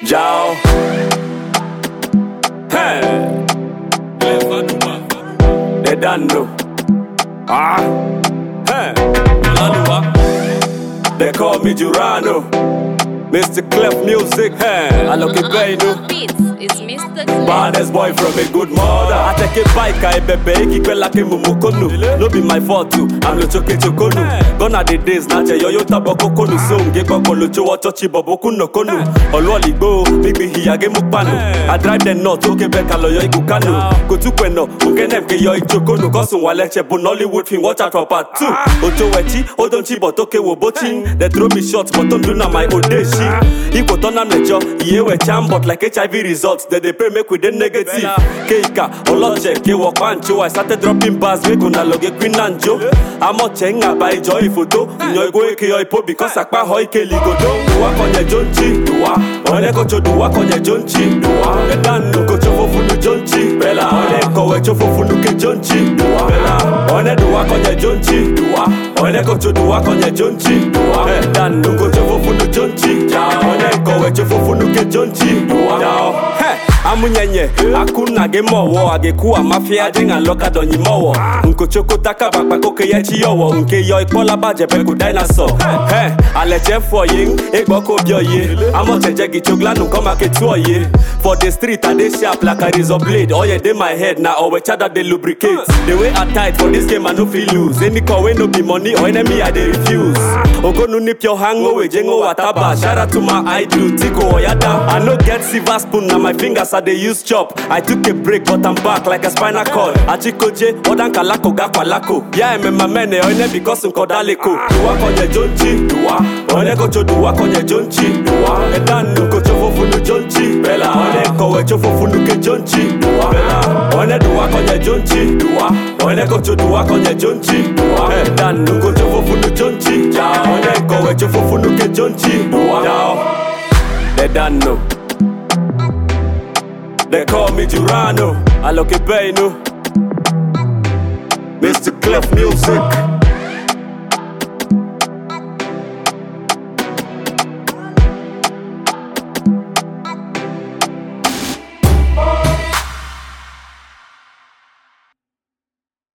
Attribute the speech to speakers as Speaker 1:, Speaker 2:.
Speaker 1: Ciao. Hey. They done know. Ah. Hey. They call me Jurano. Mr. Clef Music. Hey. I look it Beno.
Speaker 2: Beats is Mr. Clef.
Speaker 1: Baddest boy from a good mother. I take a bike, I bebe, ikikwe like mumukonu. No be my fault too, I'm lo choke chokonu. Gone are the days, na che yoyo tabo kokonu. So nge koko lo chowa chochi boboku no konu. Olwali go, bigbi hiyage mukpanu. I drive the north, oke beka lo yo ikukanu. Go tu kweno, ukene mke yo ichokonu. Kosun wale che bu Nollywood film, watch out for part two. Ojo wechi, odonchi but oke wo bochi. They throw me shots, but don't do na my odeshi. Ikwo tonam lejo, iye we cham, but like HIV results, they dey pray make we dey negative. Keika, Oloche, Kewo Pancho, I started dropping bars, make una loge Queen and Joe. Amoche nga by joy photo, nyo go eke yo ipo because akpa ho ike ligodo. Duwa konye jonchi, duwa, one kocho duwa konye jonchi, duwa. Edanu kocho fofunu jonchi, bela. One kowe cho fofunu ke jonchi, duwa, bela. One duwa konye jonchi, duwa. One kocho duwa konye jonchi, duwa. Edanu kocho fofunu jonchi, jao. One kowe cho fofunu ke jonchi, duwa, jao. Hey. amunyenye akuna ge mọwọ agekwu amafia dinga lọka dọnyi mọwọ nkochoko taka bakpa koke ye chi yọwọ nke yọ ikpọlaba jẹbẹ ko dinosaur ẹ alẹjẹ fọ yin egbọko bi ọye amọtẹjẹ gichoglanu kọma ketu ọye for the street i dey sharp like a razor blade oil dey my head na ọwẹ chada dey lubricate the way i tight for this game i no fit lose any call wey no be money or enemy i dey refuse ogonu ni pure hangowe jengo wataba shout out to my idol tiko oyada i no get silver spoon na my fingers i dey use chop i took a break but i'm back like a spinal cord achikoje odankalako gakwalako ya emema mene oine because nkodaleko duwa konye jonchi duwa oine kocho duwa konye jonchi duwa edanu kocho fofunu jonchi bela oine kowe cho fofunu ke jonchi duwa bela oine duwa konye jonchi duwa oine kocho duwa konye jonchi duwa edanu kocho fofunu jonchi jao oine kowe cho fofunu ke jonchi duwa jao they done know They call me Jurano. I look it Beno. Mr. Clef Music.